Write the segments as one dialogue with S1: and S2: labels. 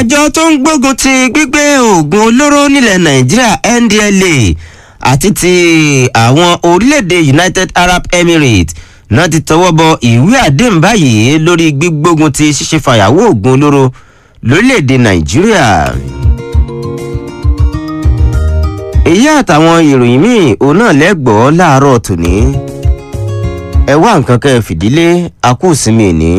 S1: àjọ tó ń gbógun ti gbígbé oògùn olóró nílẹ̀ nàìjíríà ndla àti ti àwọn orílẹ̀-èdè united arab emirates náà ti tọwọ́ bọ ìwé àdéhùn báyìí lórí gbígbógun ti ṣíṣe fàyàwó oògùn olóró lórílẹ̀-èdè nàìjíríà. èyí àtàwọn ìròyìn míì òun náà lẹ́gbọ̀ọ́ láàárọ̀ tòní ẹ wá nǹkan kẹ́ ẹ fìdílé akúùsinmi ní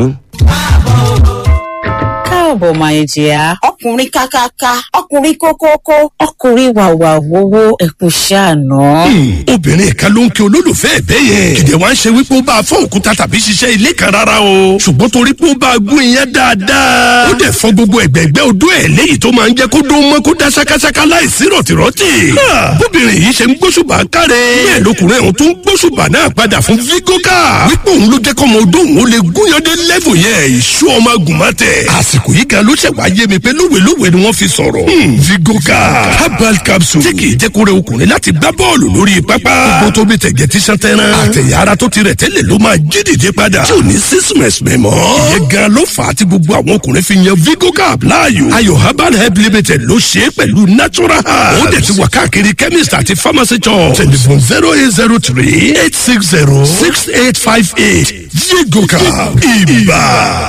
S2: káàbọ̀ máa jẹ́ ọkùnrin kákáká ọkùnrin kókókó ọkùnrin wàwà wowó ẹ̀kú ṣàánú.
S3: obìnrin kan ló ń kí olólùfẹ́ ẹ̀bẹ́ yẹn kìdẹ̀ wá ń ṣe wípé ó bá a fọ́ òkúta tàbí ṣiṣẹ́ ilé kan rárá o ṣùgbọ́n torí pé ó bá a gún iyán dáadáa ó dẹ̀ fọ gbogbo ẹ̀gbẹ̀gbẹ́ odó ẹ̀ léyìí tó máa ń jẹ́ kó dó mọ́ kó dá ṣákáṣáká láìsí rọ̀tìrọ̀tì. bóbìnrin yìí ṣe ń gbóṣùbà káre bẹ́ẹ̀ lọkùnrin ọ̀hún tó ń gbóṣùbà náà padà fún vigoka wípé òun ló jẹ́ kọ́mọ odó òun ó lè gúnyandé lẹ́fù yẹn ìṣú ọmọ agùnmọ́tẹ̀ àsìkò yìí gan ló ṣẹ̀ wá yé mi pé lówelówe ni wọ́n fi sọ̀rọ̀. vigoka herbal capsule tí kì í jẹ́ kó rẹ ọkùnrin láti gbá bọ́ọ̀lù lórí pápá. gbogbo tó bí tẹ̀gẹ̀ tí sàn tẹ́ran. àtẹ̀yà ara tó ti rẹ̀ tẹ́lẹ̀ ló máa jí dìde padà. tí ò ní sísúnmẹ̀sì mẹ́mọ́. ìyẹn gan ló fà á tí gbogbo àwọn ọkùnrin fi yan vigoka láàyò. ayò herbal help limited ló ṣe é pẹ̀lú natural herbs. ó dẹ̀ ti wà káàkiri chemist àti pharmacy shop. telephone zero eight zero three eight six zero six eight five eight vigoka ibà.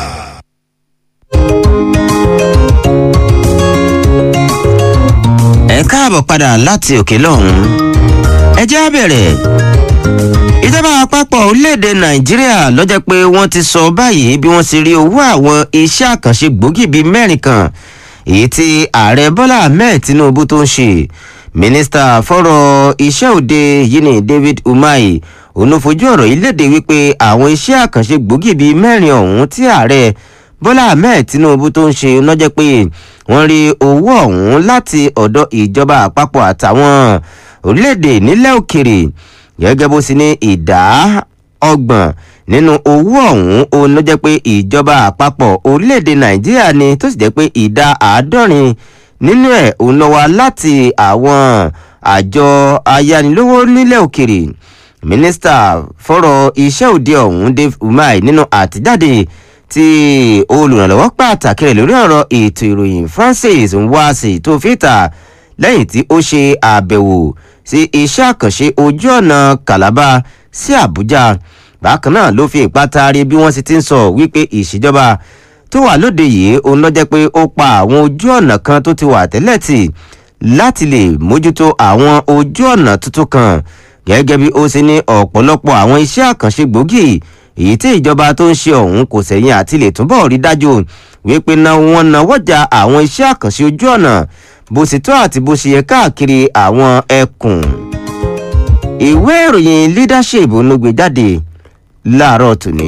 S1: ẹ káàbọ̀ padà láti òkè lọ́hùn. ẹ jẹ́ á bẹ̀rẹ̀. ìjọba àpapọ̀ orílẹ̀-èdè nàìjíríà lọ́jọ́ pé wọ́n ti sọ báyìí bí wọ́n ti rí owó àwọn iṣẹ́ àkànṣe gbòógì bíi mẹ́rin kan èyí tí ààrẹ bọ́lá ahmed tinubu tó ń ṣe mínísítà fọ́rọ̀ iṣẹ́ òde yìí ni david umahi òun fojú ọ̀rọ̀ yìí léde wípé àwọn iṣẹ́ àkànṣe gbòógì bíi mẹ́rin ọ̀hún tí ààrẹ bọ́lá ahmed tinubu tó ń ṣe lọ́jọ́ pé wọ́n rí owó ọ̀hún láti ọ̀dọ̀ ìjọba àpapọ̀ àtàwọn orílẹ̀-èdè nílẹ̀ òkèrè gẹ́gẹ́ bó sì ní ìdá ọgbọ̀n nínú owó ọ̀hún òun ló jẹ́ pé ìjọba àpapọ̀ orílẹ̀-èdè nàìjíríà ni tó sì jẹ́ pé ìdá àádọ́rin nínú ẹ̀ òun lọ wá láti àwọn àjọ ayánilówó nílẹ̀ òkèrè mínísítà fọ́rọ̀ iṣẹ́ òde ọ̀hún dave umar nínú àtijáde tí olùrànlọ́wọ́ pàtàkì rẹ̀ lórí ọ̀rọ̀ ètò ìròyìn francis nwasi tó fìtà lẹ́yìn tí ó ṣe àbẹ̀wò sí iṣẹ́ àkànṣe ojú ọ̀nà calabar sí àbújá bákan náà ló fi ìpátá rí bí wọ́n sì ti ń sọ wípé ìṣèjọba tó wà lóde yìí òun ló jẹ́ pé ó pa àwọn ojú ọ̀nà kan tó ti wà tẹ́lẹ̀ tì láti lè mójútó àwọn ojú ọ̀nà tuntun kan gẹ́gẹ́ bí ó ṣe ní ọ̀pọ̀lọpọ̀ àwọn iṣẹ́ àkànṣe gbòógì èyí tí ìjọba tó ń ṣe ọ̀hún kò sẹ̀yìn àti lè túbọ̀ rí dájú wípé náà wọ́n náwọ́jà àwọn iṣẹ́ àkànṣe ojú ọ̀nà bó ṣe tó àti bó ṣe yẹ káàkiri àwọn ẹkùn. ìwé ìròyìn leadership ló gbé jáde láàárọ̀ tòní.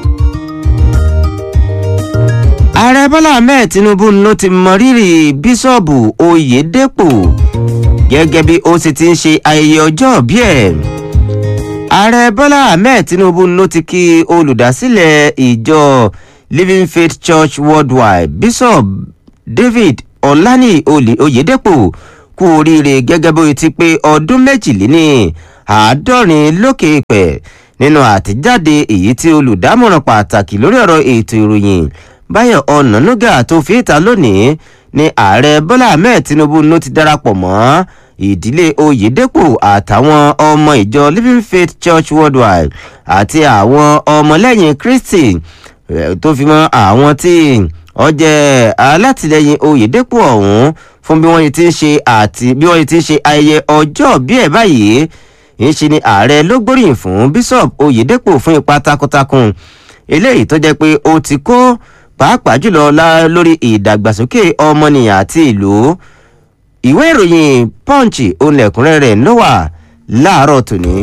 S1: ààrẹ bọ́lá ahmed tinubu ló ti mọ rírì bíṣọ̀bù oyèdèpọ̀ gẹ́gẹ́ bí ó sì ti ń ṣe ayẹyẹ ọjọ́ bí ẹ̀ ààrẹ bọ́lá ahmed tinubu ló ti kí olùdásílẹ̀ ìjọ living faith church worldwide bishop david ọ̀lànì oyèdèpọ̀ kú oríire gẹ́gẹ́ bó ti pé ọdún méjìléní àádọ́rin lókè pẹ̀ nínú àtijáde èyí tí olùdámọ̀ràn pàtàkì lórí ọ̀rọ̀ ètò ìròyìn báyọ̀ ọ̀nànúgà tó fi ìta lónìí ni ààrẹ bọ́lá ahmed tinubu ló ti darapọ̀ mọ́ ìdílé oyèdèpọ̀ àtàwọn ọmọ ìjọ living faith church worldwide àti àwọn ọmọlẹ́yìn kristi tó fi mọ́ àwọn tí wọ́n jẹ́ alátìlẹyìn oyèdèpọ̀ ọ̀hún fún bí wọ́n ti ń ṣe àti bí wọ́n ti ń ṣe ayẹyẹ ọjọ́ bí ẹ̀ báyìí ń ṣe ni ààrẹ ló gbóríyìn fún bishop oyèdèpọ̀ fún ipa takuntakun eléyìí tó jẹ́ pé ó ti kó pàápàá jùlọ lórí ìdàgbàsókè ọmọnìyàn àti ìlú ìwé ìròyìn punch olẹ̀kúnrẹ́rẹ́ ló wà láàárọ̀ tòní.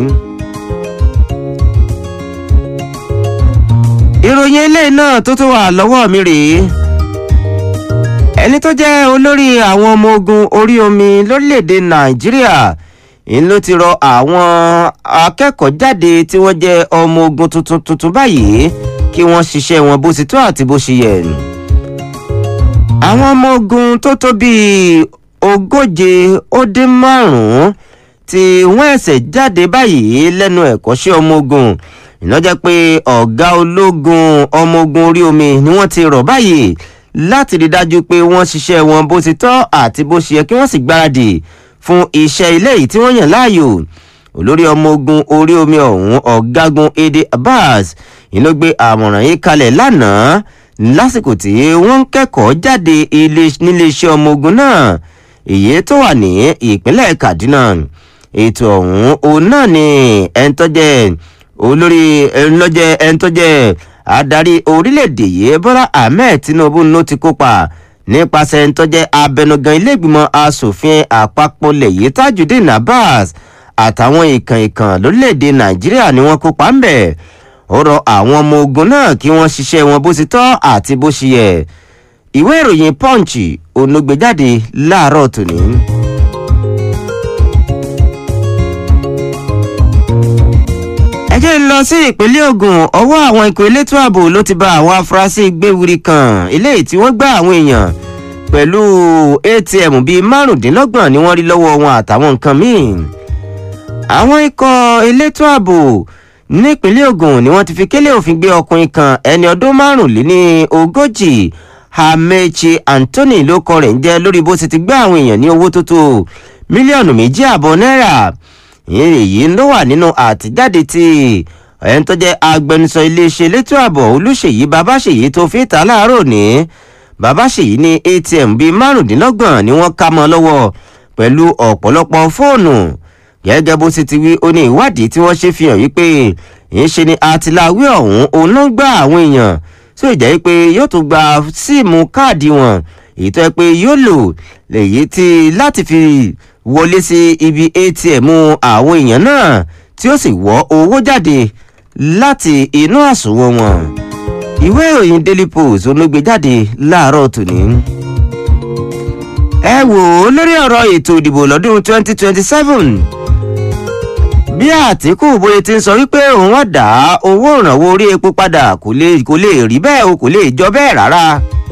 S1: ìròyìn eléyìí náà tó tó wà lọ́wọ́ mi rèé ẹni tó jẹ́ olórí àwọn ọmọ ogun orí omi lórílẹ̀‐èdè nàìjíríà ń ló ti rọ àwọn akẹ́kọ̀ọ́ jáde tí wọ́n jẹ́ ọmọ ogun tuntun tuntun báyìí kí wọ́n ṣiṣẹ́ wọn bó ti tó àti bó ṣe yẹ. àwọn ọmọ ogun tó tó bíi ogóje ó dín márùn-ún tí wọ́n ẹ̀sẹ̀ jáde báyìí lẹ́nu ẹ̀kọ́ṣẹ́ ọmọ ogun ìnájẹ́ pé ọ̀gá ológun ọmọ ogun orí omi ni wọ́n ti rọ̀ báyìí láti rí dájú pé wọ́n ṣiṣẹ́ wọn bó ti tọ́ àti bó ṣe yẹ kí wọ́n sì gbáradì fún iṣẹ́ ilé yìí tí wọ́n yàn láàyò olórí ọmọ ogun orí omi ọ̀hún ọ̀gágun ede abbas ìlú gbé àmọ̀ràn yìí kalẹ̀ lánàá lásìkò tí wọ́n ń kẹ́kọ̀ọ́ jáde níléeṣẹ́ ọmọ ogun náà èyí tó wà ní ìpínlẹ̀ kaduna ètò ọ̀hún òun náà ni ẹni tó jẹ́ olórí ẹnlọ́jẹ́ ẹni tó jẹ́ adarí orílẹ̀-èdè yìí bọ́lá ahmed tinubu ló ti kópa nípasẹ̀ ẹni tó jẹ́ abẹnugan iléègbìmọ̀ asòfin àpapọ̀ lẹ̀yìn tajudeen abbas àtàwọn ìkàn ìkàn lórílẹ̀‐èdè nàìjíríà ni wọ́n kópa ń bẹ̀ ó rọ àwọn ọmọ ogun náà kí wọ́n ṣiṣẹ́ wọn bó ti tọ́ àti bó ṣe yẹ ìwé ìròyìn punch onugbèjáde láàárọ̀ tòní. ẹ jẹ́ ń lọ sí ìpínlẹ̀ ogun ọwọ́ àwọn ikọ̀ elétò ààbò ló ti ba àwọn afurasí gbéwuri kan eléyìí tí wọ́n gbá àwọn èèyàn pẹ̀lú atm bíi márùndínlọ́gbọ̀n ni wọ́n rí lọ́wọ́ wọn àtàwọn nǹkan míì àwọn ikọ̀ elétò ààbò nípínlẹ̀ ogun ni wọ́n ti fi kélé òfin gbé ọkùnrin kan ẹni ọdún márùnléní ogójì amechi anthony ló kọ rẹ̀ ń jẹ́ lórí bó ti ti gbé àwọn èèyàn ní owó tó tó mílíọ̀nù méjì àbọ̀ náírà èyí ló wà nínú àtijáde tí ẹni tó jẹ́ agbẹnusọ iléeṣẹ́ elétò ààbò olùṣèyí babáṣèyí tó fi ta láàárọ̀ ní babáṣèyí ní atm bíi márùndínlọ́gbọ̀n ni wọ́n ká mọ́ lọ́wọ́ pẹ̀lú ọ̀pọ̀lọpọ̀ fóònù gẹ́gẹ́ bó ti ti wí ó ní ìwádìí tí wọ́n ṣe fi hàn wípé ìṣe ni àtìláwí ọ̀hún òun náà gbá àwọn èèyàn tó ìjẹ́ pé yóò tún gba síìmù káàdì wọn èyí tó yẹ pé yóò lò lèyí tí láti fi wọlé sí ibi atm àwọn èèyàn náà tí ó sì wọ́ owó jáde láti inú àsùnwọ̀n wọn ìwé ìròyìn daily post olóògbé jáde láàárọ̀ tòní ẹ wò ó lórí ọ̀rọ̀ ètò ìdìbò lọ́dún 2027 bí àtìkù bóyá ti ń sọ wípé òun wọ́n dá owó ìrànwọ́ orí epo padà kò lè kò lè rí bẹ́ẹ̀ o kò lè jọ bẹ́ẹ̀ rárá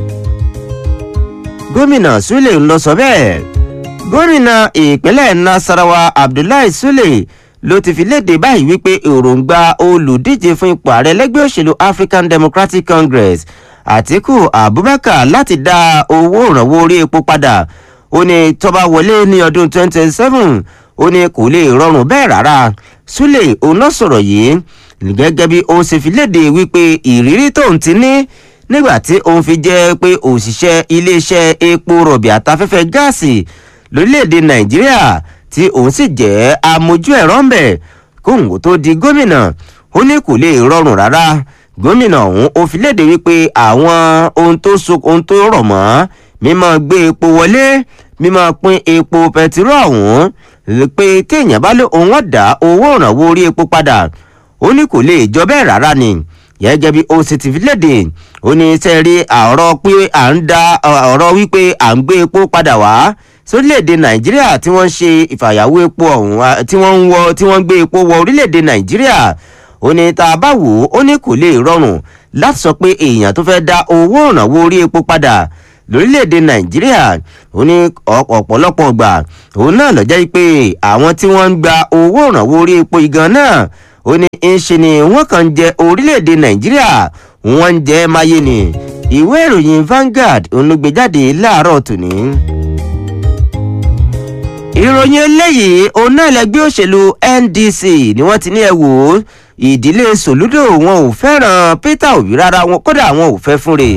S1: gómìnà sule ń lọ sọ bẹ́ẹ̀ gómìnà ìpínlẹ̀ nasarawa abdullahi sule ló ti fi léde báyìí wípé èròǹgbà olùdíje fún ipò ààrẹ lẹ́gbẹ́ òṣèlú african democratic congress àtìkù abubakar láti dá owó ìrànwọ́ orí epo padà ó ní tọ́ba wọlé ní ọdún 2027 ó ní kò lè rọrùn bẹ́ẹ̀ rárá súlẹ̀ òun náà sọ̀rọ̀ yìí gẹ́gẹ́ bí ó ṣe fi léde wípé ìrírí tóun ti ní nígbà tí òun fi jẹ́ pé òṣìṣẹ́ iléeṣẹ́ epo rọ̀bì àtafẹ́fẹ́ gáàsì lórílẹ̀‐èdè nàìjíríà tí òun sì jẹ́ amójú ẹ̀rọ ń bẹ̀ kóhùn tó di gómìnà ó ní kò lè rọrùn rárá gómìnà ọ̀hún ó fi léde wípé àwọn ohun tó so ohun tó rọ̀ mọ́ mímọ́ gbé epo wọlé mímọ́ pín epo pẹtiró ọ̀hún pé téèyàn bá lé òun ọ̀dà owó ìrànwọ́ orí epo padà ó ní kò lè jọ bẹ́ẹ̀ rárá ni gẹ́gẹ́ bí ó sì ti fi léde ó ní sẹ́ẹ̀rí ọ̀rọ̀ pé à ń da ọ̀rọ̀ wípé à ń gbé epo padà wá sórílẹ̀‐èdè nàìjíríà tí wọ́n ń ṣe ìfàyàwó epo ọ̀hún tí wọ́n ń wọ tí wọ́n ń gbé epo wọ orílẹ̀‐èdè nàìjíríà ó ní tá a bá wò ó ó ní kò lè rọrùn láti sọ pé èèyàn tó fẹ́ da owó ìrànwọ́ orí epo padà lórílẹ̀‐èdè nàìjíríà ó ní ọ̀pọ̀lọpọ̀ gbà òun náà lọ́jọ́ pé àwọn tí wọ́n ń gba owó ìrànwọ́ orí epo igan náà ó ní ń ṣe ni wọ́n kàn ń jẹ orílẹ̀‐èdè nàìjíríà wọ́n ń jẹ́ máyé ni ìwé ìròyìn Vanguard olùgbéjáde láàárọ̀ tòní. ìròyìn eléyìí òun náà lẹgbẹ́ òṣèlú NDC ni wọ́n ti ní ẹ wò ó ìdílé Sòlúdò wọn ò fẹ́ràn Peter Obi rárá wọn kódà wọn ò fẹ́ fúnre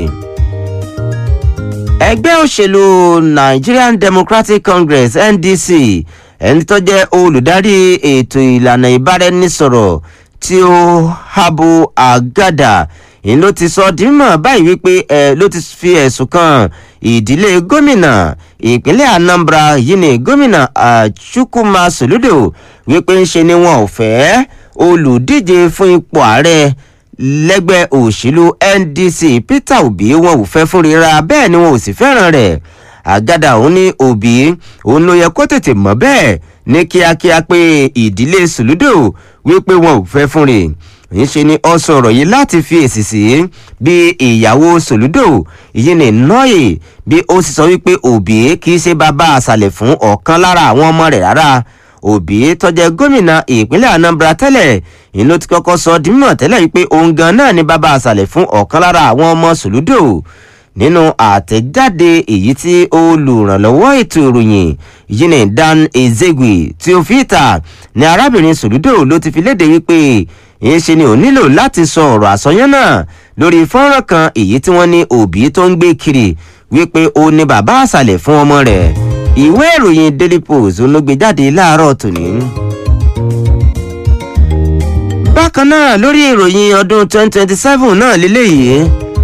S1: ẹgbẹ́ òṣèlú Nigerian Democratic Congress NDC ẹni tó jẹ́ olùdarí ètò ìlànà ìbáraẹnisọ̀rọ̀ tí ó Habu Agada ìyẹn ló ti sọ di mímọ̀ báyìí wípé ẹ ló ti fi ẹ̀sùn kan ìdílé gómìnà ìpínlẹ̀ Anambra yìí ni gómìnà Chukwuma Soludo wípé ń ṣe ni wọn ò fẹ́ olùdíje fún ipò ààrẹ lẹ́gbẹ́ òṣèlú NDC Peter Obi wọn ò fẹ́ fún rira bẹ́ẹ̀ ni wọn ò sì fẹ́ràn rẹ̀ àgádà òun ní Obi òun ló yẹ kó tètè mọ̀ bẹ́ẹ̀ ní kíákíá pé ìdílé Soludo wípé wọn ò fẹ́ fún rè ńṣe ni ọ sọ̀rọ̀ yìí láti fi èsì sí bí ìyàwó Soludo ìyẹn ní nọ́ọ̀yì bí ó sì sọ wípé Obi kì í ṣe bàbá àṣàlẹ̀ fún ọ̀kan lára àwọn ọmọ rẹ̀ rárá Obi tó jẹ́ gómìnà ìpínlẹ̀ Anambra tẹ́lẹ̀ ìlú ti kọ́kọ́ sọ di mímọ̀ tẹ́lẹ̀ wípé òun gan náà ni bàbá àṣàlẹ̀ fún ọ̀kan lára àwọn ọmọ Sòlúdò nínú àtẹ̀jáde èyí tí olùrànlọ́wọ́ ètò ìròyìn yìí ní dan ezegwe tí ó fi ìta ní arábìnrin sòlúdò ló ti fi léde wípé ìṣe ni ò nílò láti sọ ọ̀rọ̀ àsọyán náà lórí fọ́nrán kan èyí tí wọ́n ní òbí tó ń gbé kiri wípé ó ní bàbá àṣàlẹ̀ fún ọmọ rẹ̀ ìwé ìròyìn daily post ló gbé jáde láàárọ̀ tòní. bákan náà lórí ìròyìn ọdún 2027 náà lélẹ́yìí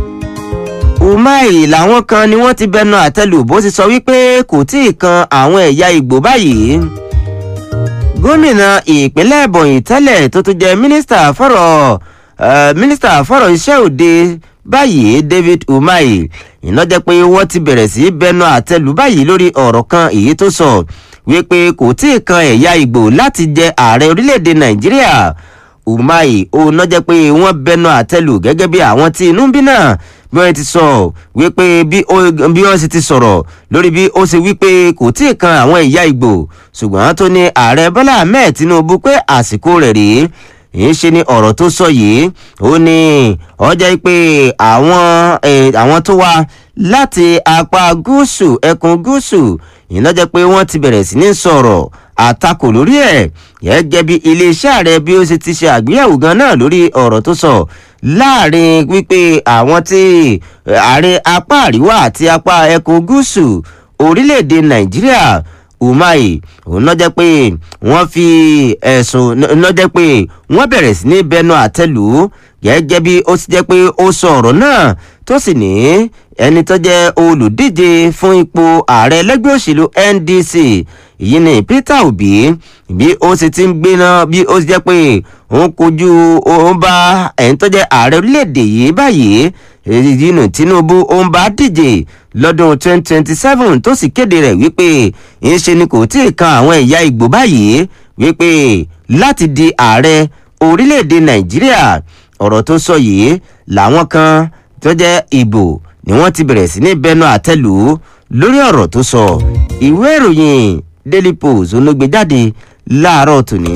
S1: umai làwọn kan ni wọ́n ti bẹnu àtẹlù bó ti sọ wípé kò tí ì kan àwọn ẹ̀yà ìgbò báyìí gómìnà ìpínlẹ̀ ebonyi tẹ́lẹ̀ tó tún jẹ́ mínísítà fọ́rọ̀ mínísítà fọ́rọ̀ iṣẹ́ òde báyìí david umai iná jẹ́ pé wọ́n ti bẹ̀rẹ̀ sí bẹnu àtẹlù báyìí lórí ọ̀rọ̀ kan èyí tó sọ wípé kò tí ì kan ẹ̀yà ìgbò láti jẹ ààrẹ orílẹ̀-èdè nàìjíríà umai òun náà jẹ́ pé wọ́n bẹnu àtẹlù gẹ́gẹ́ bí àwọn tí inú ń bí náà bí wọ́n ti sọ wípé bí wọ́n sì ti sọ̀rọ̀ lórí bí ó ṣe wípé kò tí ì kan àwọn ìyá ìgbò ṣùgbọ́n tó ní ààrẹ bọ́lá ahmed tinubu pé àsìkò rẹ̀ rèé èyí ṣe ni ọ̀rọ̀ tó sọ yìí ó ní ọjà pé àwọn àwọn tó wá láti apá gúúsù ẹkùn gúúsù ìná jẹ́ pé wọ́n ti bẹ̀rẹ̀ sí ní sọ̀rọ̀ àtakò lórí ẹ̀ gẹ́gẹ́ bí iléeṣẹ́ ààrẹ bí ó ṣe ti ṣe àgbéyẹ̀wò gan náà lórí ọ̀rọ̀ tó sọ láàrin wípé àwọn tí ààrẹ apá àríwá àti apá ẹkùn gúúsù orílẹ̀-èdè nàìjíríà umai òun náà jẹ́ pé wọ́n fi ẹ̀sùn náà jẹ́ pé wọ́n bẹ̀rẹ̀ sí ní bẹnu àtẹlù gẹ́gẹ́ bí ó ti jẹ́ pé ó sọ ọ̀rọ̀ náà tó sì ní ẹni tó jẹ́ olùdíje fún ipò ààrẹ lẹ́gbẹ́ òṣèlú ndc èyí ni peter obi bí ó sì ti ń gbéná bí ó ti jẹ́ pé òun kojú òun bá ẹni tó jẹ́ ààrẹ orílẹ̀-èdè yìí báyìí èyí nù tinubu òun bá díje lọ́dún 2027 tó sì kéde rẹ̀ wípé ìṣe ni kò tí ì kan àwọn ẹ̀yà ìgbò báyìí wípé láti di ààrẹ orílẹ̀-èdè nàìjíríà ọ̀rọ̀ tó sọ yìí làwọn kan tó jẹ́ ìbò ni wọ́n ti bẹ̀rẹ̀ sí ní bẹnu àtẹ́lù lórí ọ̀rọ̀ tó sọ ìwé ìròyìn daily post olóògbé jáde láàárọ̀ tòní.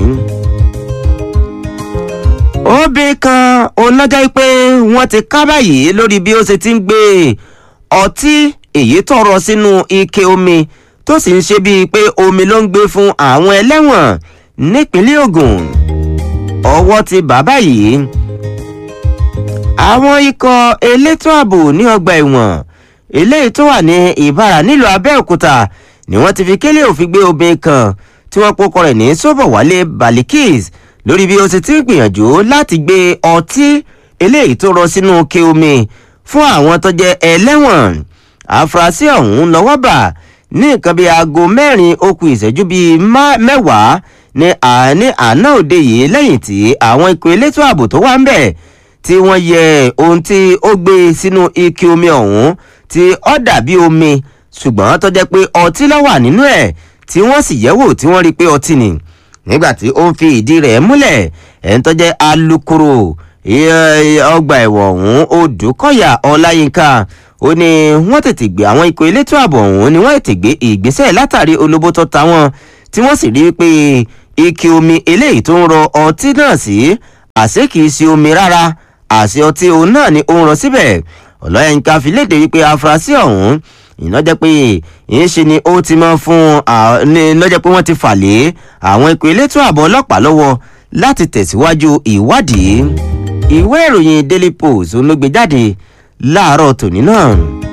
S1: obìnrin kan onájà pé wọ́n ti ká báyìí lórí bí ó ṣe ti ń gbé ọtí èyí tọrọ sínú ike omi tó sì ń ṣe bíi pé omi ló ń gbé fún àwọn ẹlẹ́wọ̀n nípínlẹ̀ ogun ọwọ́ ti bàbá yìí àwọn ikọ̀ elétò ààbò ní ọgbà ẹ̀wọ̀n eléyìí tó wà ní ìbára nílùú abẹ́òkúta ni wọ́n ti fi kélé òfin gbé obìnrin kan tí wọ́n pokọ rẹ̀ ní sọ́bọ̀wálé balikis lórí bí ó ti ti ń gbìyànjú láti gbé ọtí eléyìí tó rọ sínú ke omi fún àwọn tó jẹ́ ẹlẹ́wọ̀n àfúrásì ọ̀hún lọ́wọ́ bà ní nǹkan bíi aago mẹ́rin okùn ìṣẹ́jú bíi mẹ́wàá ní àní àná òde yìí lẹ́yìn tí àwọn ikọ̀ elétò ààbò tó wà ń bẹ̀ tí wọ́n yẹ ohun tí ó gbé sínú ike omi ọ̀hún tí ó dàbí omi ṣùgbọ́n tó jẹ́ pé ọtí ló wà nínú ẹ̀ tí wọ́n sì yẹ̀wò tí wọ́n rí i pé ọtí ni nígbà tí ó ń fi ìdí rẹ̀ múlẹ̀ ẹ̀ ń tó jẹ́ alukoro ọgbà ẹ̀wọ̀n ọ̀hún odùkọ́yà ọláyínká ó ní wọ́n tètè gbé àwọn ikọ̀ elétò ààbò ọ̀hún ni wọ́n tètè gbé ìgbésẹ̀ látàrí olóbó tó ta wọn tí wọ́n sì rí i pé ike omi eléyìí tó ń rọ ọtí náà sí àṣé kìí ṣe omi rárá àṣẹ ọtí òun náà ni ó ń rọ síbẹ̀ ọlọ́yẹ̀ǹkà fi léde wípé afurasí ọ̀hún iná jẹ́ pé ìyẹn ṣe ni ó ti mọ́ fún iná jẹ́ pé wọ́n ti fà lé àwọn ikọ̀ elétò ààbò ọlọ́pàá lọ́wọ́ láti tẹ̀síwájú ìwádìí ìwé ìròyìn daily post ló gbé jáde láàárọ̀ tòní náà.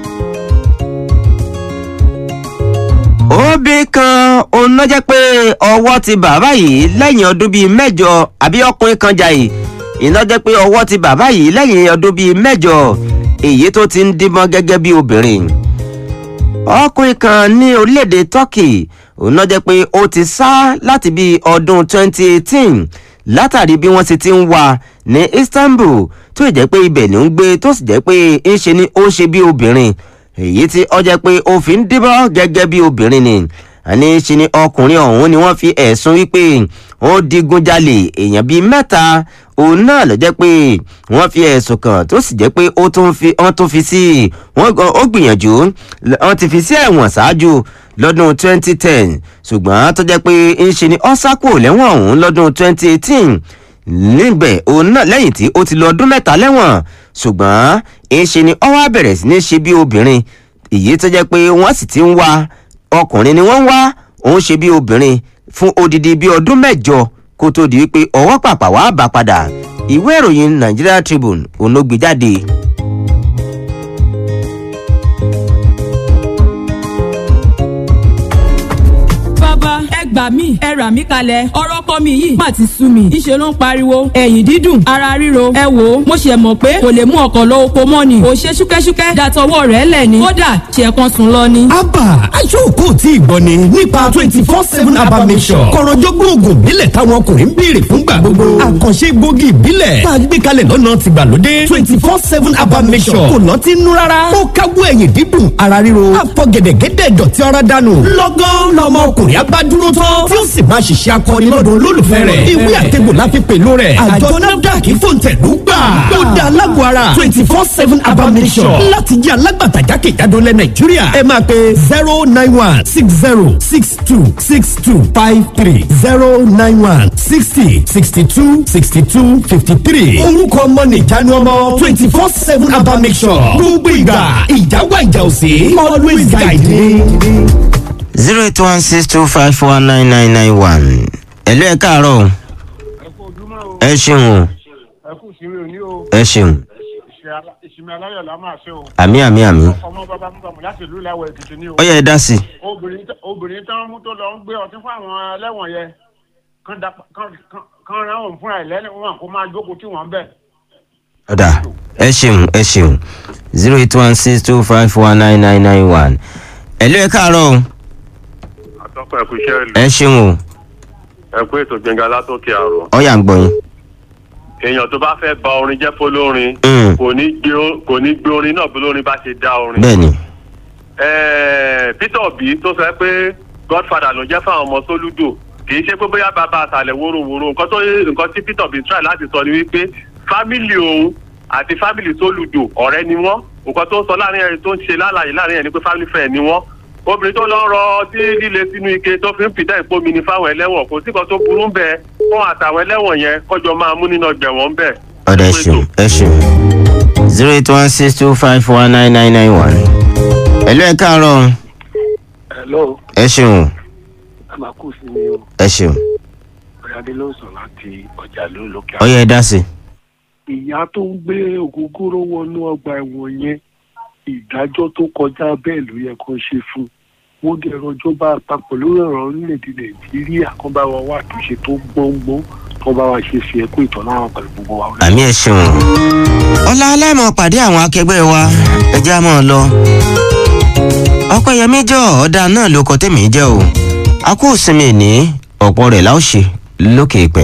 S1: obì kan òun náà jẹ́ pé ọwọ́ ti bàbá yìí lẹ́yìn ọdún bíi mẹ́jọ àbí ọkùnrin kan jà yìí iná jẹ́ pé ọwọ́ ti bàbá yìí lẹ́yìn ọdún bíi mẹ́jọ èyí tó ti ń dímọ́ gẹ́gẹ́ bí obìnrin ọkùnrin kan ní orílẹ̀-èdè turkey òun náà jẹ́ pé ó ti sá láti bíi ọdún 2018 látàrí bí wọ́n ti ti ń wà ní istanbul tó jẹ́ pé ibẹ̀ ní ń gbé tó sì jẹ́ pé ń ṣe ni ó ṣe bí obìnrin èyí tí ọ jẹ́ pé ó fi ń díbọ́ gẹ́gẹ́ bí obìnrin ni àní ṣe ni ọkùnrin ọ̀hún ni wọ́n fi ẹ̀sùn wípé ó digunjalè èèyàn bíi mẹ́ta òun náà lọ jẹ́ pé wọ́n fi ẹ̀sùn kàn tó sì jẹ́ pé ó tún fi wọ́n tún fi sí wọ́n ó gbìyànjú wọ́n ti fi sí ẹ̀wọ̀n ṣáájú lọ́dún 2010 ṣùgbọ́n tó jẹ́ pé ń ṣe ni ọ́sákò lẹ́wọ̀n ọ̀hún lọ́dún 2018 níbẹ̀ òun náà lẹ́yìn tí ó ti lọ ọdún mẹ́ta lẹ́wọ̀n ṣùgbọ́n èéṣe ni ọwọ́ bẹ̀rẹ̀ sí ní ṣe bí obìnrin èyí tó jẹ́ pé wọ́n sì ti ń wá ọkùnrin ni wọ́n ń wá òun ṣe bí obìnrin fún odidi bí ọdún mẹ́jọ kó tó di wípé ọwọ́ pàpà wàá bá padà ìwé ìròyìn nigeria tribune òun ló gbé jáde.
S4: bàbá ẹ gbà mí ẹ rà mí kalẹ̀ ọ̀rọ̀ kọ́ mi yìí má ti sú mi ìṣe ló ń pariwo ẹ̀yìn dídùn ara ríro ẹ wò ó mo ṣe mọ̀ pé kò lè mú ọkọ̀ lọ oko mọ́ ni ò ṣe ṣúkẹ́ṣúkẹ́ dàtọwọ́ rẹ̀ lẹ̀ ni kódà ṣe kan sùn lọ ni.
S5: abba aṣọ́kò tí ìgbọ́ ni nípa twenty four seven abba mission kọ̀rọ̀jọ́gbọ́n oògùn ìbílẹ̀ táwọn ọkùnrin ń béèrè fúngbà gbogbo àkànṣe gbòógì ìbílẹ̀ tá a gbé kalẹ̀ lọ́nà tìgbàlódé twenty four seven abba mission kò lọ́tí nú rárá ó káwọ́ ẹ̀yìn dídùn ara ríro àfọ̀gẹ̀dẹ̀gẹ̀dẹ̀ dọ̀tí ara dànù lọ́gán lọ́mọ ọkùnrin abádúró tán tí ó sì máa ṣiṣẹ́ akọni lọ́dọ̀ olólùfẹ́ rẹ̀ ìwé àtẹ̀gbò la fi pèlò rẹ̀ àjọ nafdac fòǹtẹ̀lú gbà ó dá alágbó ara twenty four seven abamisọ̀ láti jẹ́ alágbàtà jákèjádò lẹ̀ nàìjíríà ẹ máa pe zero nine one six zero six two six two five three zero nine one sixty sixty two sixty two fifty three orúkọ ọmọ nìjánu ọmọ twenty four seven abamisọ̀ gbogbo ìgbà ìjà wà ìjà òsè always guide me
S1: zero eight one six two five one nine nine nine one. ẹ̀lú ẹ̀ káàárọ̀ o. ẹ ṣeun o
S6: ẹ kú sí mi ò ní o
S1: ẹ ṣeun
S6: ìsinmi aláyọ̀ la máa ṣe o
S1: àmì àmì àmì.
S6: ọmọ bàbá mú bàmù láti ìlú ìlàwọ̀ èkìtì ní o
S1: ó yẹ ẹ dá sí i.
S6: obìnrin tó- obìnrin tó ń mú tó lọ ń gbé ọtí fún àwọn ẹlẹ́wọ̀n yẹn kán da- kán- kán- kán rán òun fúnra ẹ̀ lẹ́wọ̀n kó máa jókòó tí wọ́n bẹ̀.
S1: ọ̀dà ẹ ṣeun ẹ ṣeun zero eight one six two five one nine nine nine one. ẹ̀lú ẹ̀ káàárọ̀ o
S7: àtọ́kọ̀ ẹ̀kú iṣẹ́ ìlú
S1: ẹ ṣeun o
S7: ẹ̀kú ètò gbẹ̀ngà látòkè àrò.
S1: ọ̀yà ń gbọ́ yín.
S7: èèyàn tó bá fẹ́ ba orin jẹ́ fọlórin
S1: Mm.
S7: kò ní gbé o- kò ní gbé orin náà bí olórin bá ṣe dá orin.
S1: bẹ́ẹ̀ ni
S7: Ẹ̀ẹ́, peter obi tó sọ pé godfather ló jẹ́ fáwọn ọmọ sólúdò kì í ṣe pé bóyá bàbá àtàlẹ̀ wóróworó nǹkan tó nǹkan tí peter obi try láti sọ ni wípé fámìlì òun àti fámìlì sólúdò ọ̀rẹ́ ni wọ́n nǹkan tó ń sọ láàrin ẹni tó ń ṣe lálàyé láàrin ẹni pé family friend ni wọ́n obìnrin tó lọ ń rọ ọtí líle sínú ike tó fi ń fìdá ìpomi ní fáwọn ẹlẹ́wọ̀n kò sí kan tó burú ń bẹ fún àtàwọn ẹlẹ́wọ̀n yẹn kọjọ máa mú nínú ọgbẹ̀wọ̀n ń bẹ̀.
S1: ọ̀dà ẹ ṣeun ẹ ṣeun zero eight one six two five one nine nine nine one. ẹ̀lú ẹ̀ káàárọ̀ o
S8: hello
S1: ẹ ṣeun o
S8: ẹ máa kú sí mi o
S1: ẹ ṣeun
S8: ọ̀yàdé ló ń sọ láti ọjà ló lókè
S1: ó yẹ ẹ dá sí i.
S8: ìyá tó ń gbé ògógóró wọnú ọgbà ẹ̀wọ̀n yẹn ìdájọ́ tó kọjá bẹ́ẹ̀ ló yẹ kó ṣe fún wọ́n dẹ̀ rọjọ́ bá àpapọ̀ lórí ọ̀rọ̀ orílẹ̀-èdè nàìjíríà kan bá wa wá àtúnṣe tó gbọ́ngbọ́n kan bá wa ṣe fi ẹ̀kú ìtọ́nà àwọn pẹ̀lú gbogbo wa.
S1: àmì ẹ ṣeun. ọlá aláìmọ̀ pàdé àwọn akẹgbẹ́ wa ẹjẹ́ á mọ̀ lọ. ọpẹ́yẹmí jọ ọ̀dà náà ló kọ tèmi jẹ́ o a kó sinmi ní ọ̀pọ̀ rẹ̀ láò ṣe lókè ìpẹ́.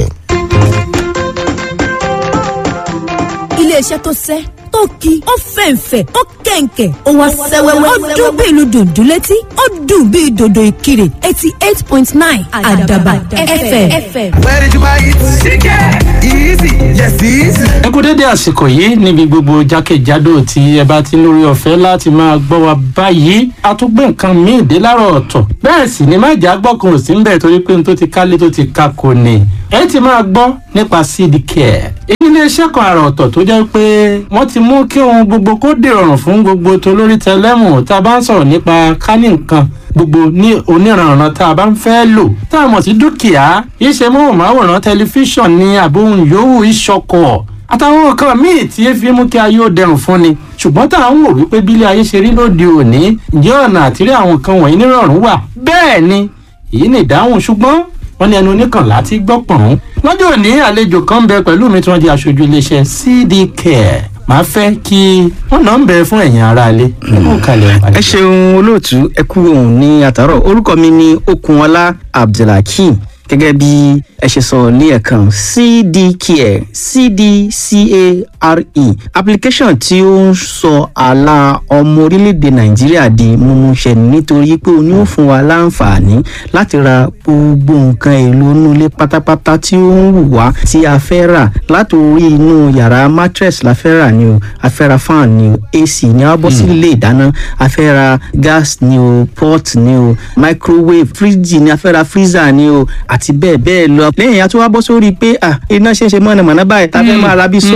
S9: iléeṣẹ́ tó sẹ́ tó ki ó fẹ̀ǹfẹ̀ ó kẹ̀ǹkẹ̀ ó wá sẹ́wẹ́wẹ́ ó dún bí ìlú dùndún létí ó dùn bí dòdò ìkirè eighty eight point nine àdàbà fm.
S10: Where did you buy it? Chicken! Easy! Yes, easy!
S11: ẹ kú dédé àsìkò yìí níbi gbogbo jákèjádò tí ẹ bá ti lórí ọ̀fẹ́ láti máa gbọ́ wa báyìí a tún gbé nǹkan míì dé láàárọ̀ ọ̀tọ̀ bẹ́ẹ̀ sì ni májà gbọ́kàn ò sí ń bẹ̀ torí pé n tó ti kálé tó ti ka kò ní ẹ ti máa gbọ́ nípa cd care èyí ní iṣẹ́ kan àrà ọ̀tọ̀ tó jẹ́ pé wọ́n ti mú kí ohun gbogbo kó dìrọ̀rùn fún gbogbo tolórí tẹlẹ́mù tá a bá ń sọ̀rọ̀ nípa kánì nǹkan gbogbo ní oníranran tá a bá ń fẹ́ lò tá a mọ̀ sí dúkìá iṣẹ́ móhùnmáwòrán tẹlifíṣàn ní àbóhùn yòówù ìṣọkọ̀ àtàwọn nǹkan míì tí ẹ fi mú kí ayé ó dẹrùn fún ni ṣùgbọ́n tá à ń wò wípé bílẹ̀ ayé ṣe rí lóde òní ǹjẹ́ ọ̀nà àtìrí àwọn nǹkan wọ̀nyí nírọ̀rùn wà bẹ́ẹ̀ ni èyí ni ìdáhùn ṣùgbọ́n wọ́n ní ẹnu oníkànlá ti gbọ́ pọ̀n. lọ́jọ́ òní àlejò kan bẹ pẹ̀lú mi tí wọ́n di aṣojú iléeṣẹ́ cd care màá fẹ́ kí wọ́n náà ń bẹ fún ẹ̀yin aráalé.
S12: ẹ ṣeun olóòtú ẹ kú òun ní àtàrọ orúkọ mi ní okunọlá abdulhakeem gẹ́gẹ́ bí ẹ ṣe sọ ní ẹ̀kan cdcare cdcare application tí ó ń sọ àlà ọmọ orílẹ̀-èdè nàìjíríà di mímúṣẹ nítorí pé o ní ó fún wa láǹfààní láti ra gbogbo nǹkan èlò inú ilé pátápátá tí ó ń wù wá tí a fẹ́ rà látòrí inú yàrá mattress la fẹ́ rà ni o a fẹ́ ra fan ni o ac ni a bọ́ sí ilé ìdáná a fẹ́ ra gas ni o pot ni o microwave fridge ni a fẹ́ ra freezer ni o àti bẹ́ẹ̀ bẹ́ẹ̀ lọ. lẹ́yìn a tún wá bọ́ sórí pé à iná ṣe é ṣe mọ̀nàmọ́ná báyìí tá a fẹ́ máa ra bíi solar inverter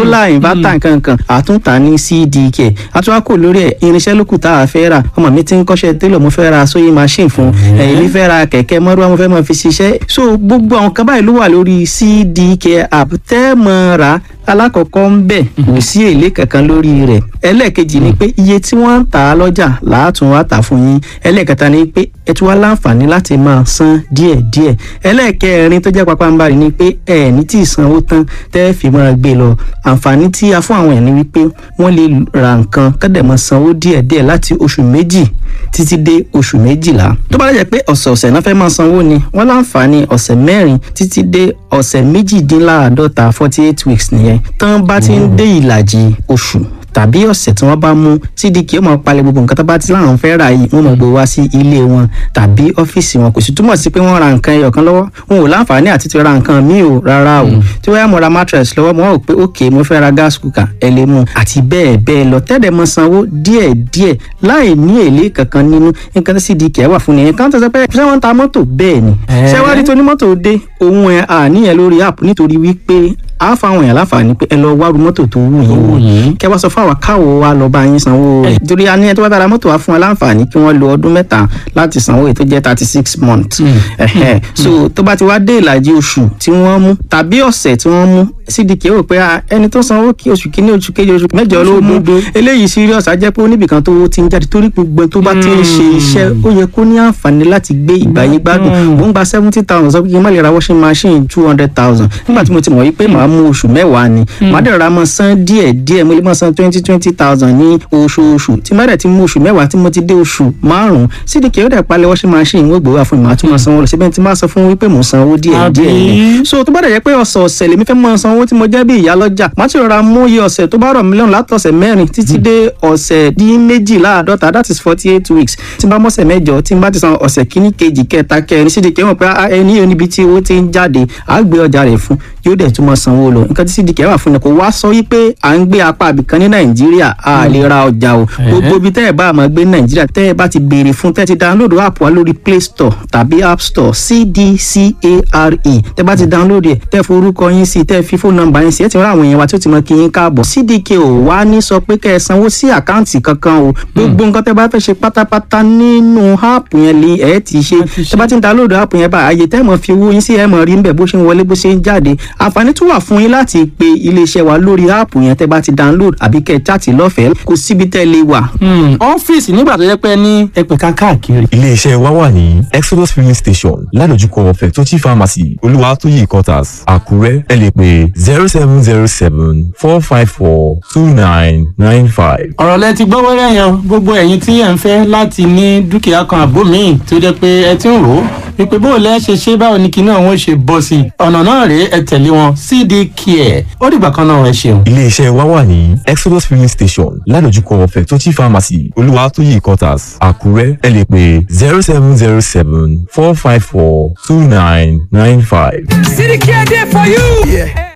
S12: bàtà nkankan àtúntà ní cdk àtúwákò lórí ẹ̀ irinṣẹ́ lókù tá a fẹ́ rà ọmọ mi ti ń kọ́ṣẹ́ télọ̀ mo fẹ́ ra sewing machine fún èmi fẹ́ ra kẹ̀kẹ́ mọ́rúwá mo fẹ́ máa fi ṣiṣẹ́ so gbogbo àwọn kan báyìí ló wà lórí cdk app tẹ́ mọ́ ra alákọ̀ọ́kọ́ ń bẹ̀ kò sí èlé kankan lórí rẹ̀ ẹlẹ́ẹ̀kejì ni pé iye tí wọ́n ń tà á lọ́jà làátún wá tà fún yín ẹlẹ́ẹ̀kẹta ni pé ẹ tún wá láǹfààní láti máa san díẹ̀díẹ̀ ẹlẹ́ẹ̀kẹrin tó jẹ́ pápánbarì ni pé ẹ ní tí ì sanwó tán tẹ́ fi máa gbé lọ àǹfààní tí a fún àwọn ẹ̀ ni wípé wọ́n lè ra nǹkan kọ́dẹ̀ máa sanwó díẹ̀díẹ̀ láti oṣù méjì títí dé oṣù méjìlá tó bá lẹ́jẹ̀ pé ọ̀sẹ̀ọ̀sẹ̀ náà fẹ́ máa sanwó ni wọ́n láǹfààní ọ̀sẹ̀ mẹ́rin títí dé ọ̀sẹ̀ méjìdínláàádọ́ta forty eight weeks nìyẹn tán bá ti ń dé ìlàjì oṣù tàbí ọ̀sẹ̀ tí wọ́n bá mú cdk ó máa palẹ̀ gbogbo nǹkan tó bá ti láwọn fẹ́ rà yìí wọ́n máa gbé wá sí ilé wọn tàbí ọ́fíìsì wọn kò sì túmọ̀ sí pé wọ́n ra nǹkan ẹyọ kan lọ́wọ́ wọn ò láǹfààní àti ti ra nǹkan míì o rárá o tí wọ́n yá mo ra mattress lọ́wọ́ mo wá wò pé ok mo fẹ́ ra gas cooker ẹ lè mú àti bẹ́ẹ̀ bẹ́ẹ̀ lọ tẹ́lẹ̀ mọ sanwó díẹ̀ díẹ̀ láì ní èlé kankan nínú nǹkan tí cdk wà fún nìyẹn kan tó sọ pé ṣé wọ́n ń ta mọ́tò bẹ́ẹ̀ ni ṣé wá rí tonímọ́tò dé òun ẹ̀ àníyàn lórí app nítorí wípé a fáwọn èèyàn láǹfààní pé ẹ lọ wá ru mọ́tò tó wù yín wò kẹ wá sọ fún àwa káwo wa lọ bá yín sanwó rẹ̀ torí a ní ẹni tó bá bá ra mọ́tò wa fún wa láǹfààní kí wọ́n lo ọdún mẹ́ta láti sanwó èyí tó jẹ́ thirty six months so tó bá ti wá dé ìlàjì oṣù tí wọ́n mú tàbí ọ̀sẹ̀ tí wọ́n mú cdk rò pé ẹni tó sanwó kí oṣù kínní oṣù kejì oṣù mẹ́jọ ló mú eléyìí serious á jẹ́ pé oníbìkan tó ti ń jáde torí gbogbo tó bá ti ń ṣe iṣẹ́ ó yẹ kó ní àǹfààní láti gbé ìgbàyé gbádùn mò ń gba seventy thousand sọ pé kí n má lè ra washing machine two hundred thousand nígbà tí mo ti mọ̀ wípé màá mú oṣù mẹ́wàá ni màá dẹ̀ ra mọ́ san díẹ̀ díẹ̀ mo lè mọ́ san twenty twenty thousand ní oṣooṣù tí má dẹ̀ ti mú oṣù mẹ́wàá tí mo ti dé oṣù márùn-ún cdk ó dẹ̀ palẹ̀ washing machine wọ́n gbé wá fún mi màá tún mọ́ sanwó lọ síbẹ̀ tí má sọ fún wípé mò ń sanwó díẹ̀ díẹ̀ ni so tó bá dẹ̀ jẹ́ pé ọ̀sọ̀ọ̀sẹ̀ lèmi fẹ́ mọ́ sanwó tí mo jẹ́ bí ìyá lọ́jà má ti rọra mú iye ọ̀sẹ̀ tó bá rọ̀ mí lọ́rùn látọ̀sẹ̀ mẹ́rin títí dé ọ̀sẹ̀ dín méjìláàdọ́ta that is forty eight weeks tí n bá mọ̀sẹ̀ mẹ́jọ tí n bá ti san ọ̀sẹ̀ kíní kejì kẹta kẹrin cdk mọ̀ pé ẹni yóò níbi tí owó ti ń jáde àá gbé ọjà rẹ̀ fún yóò dẹ̀ tún mọ́ sanwó lọ nǹkan tí cdk wà fún ni kò wá sọ wípé à ń gbé apá àbìkan ní nàìjíríà a lè ra ọjà o gbogbo ibi tẹ́ ẹ̀ bá máa gbé ní nàìjíríà tẹ́ ẹ̀ bá ti béèrè fún tẹ́ ẹ ti download app wa lórí play store tàbí app store cdcare tẹ́ bá ti download ẹ̀ tẹ́ forúkọ yín sí tẹ́ fi fóònù nọ́mbà yín sí ẹ̀ ti rán àwọn èèyàn wa tí ó ti mọ kí yín káàbọ̀ cdk ò wá ní sọ pé kẹ́ ẹ sanwó sí àkáǹtì kankan o gbogbo nǹkan tẹ́ bá fẹ́ ṣe pátápátá nínú app yẹn lè ẹ̀ ti ṣe tẹ́ bá ti download app yẹn bá àyè tẹ́ mọ̀ fi owó yín sí ẹ̀ mọ̀ rí ń bẹ̀ bó ṣe ń wọlé bó ṣe ń jáde àǹfààní tún wà fún yín láti pe iléeṣẹ́ wa lórí áàpù yẹn tẹ́ bá ti download àbí kẹ́ ẹ chaàtì lọ́fẹ̀ẹ́ kò síbi tẹ́ lè wà.
S11: ọ́fíìsì nígbà tó yẹ pé ní ẹgbẹ̀ka káàkiri.
S13: iléeṣẹ́ wa wà ní exodus filling station ládojúkọ fẹ̀tọ́jì pharmacy olúwatóyè quarters àkúrẹ́ ẹ lè pè zero seven zero seven four five four two nine nine five.
S11: ọ̀rọ̀ lẹ ti gbọ́ wẹ́rẹ́ yẹn gbogbo ẹ̀yin tí ẹ̀ ń fẹ́ láti ní dúkìá kan àbó míì tó jẹ́ pé ẹ ti ń rò ó wípé bó lẹ́ ṣe ṣe báwo ni kinní ọ̀hún ṣe bọ́ sí i ọ̀nà náà rèé ẹ tẹ̀lé wọn cd care ó dìgbà kan náà ẹ ṣeun.
S13: iléeṣẹ́ wa wà ní exodus filling station ládojúkọ fẹ̀tọ́jì pharmacy olúwatóyè quarters àkúrẹ́ ẹ lè pè zero seven zero seven four five four two nine nine five.
S10: City Care there for you. Yeah.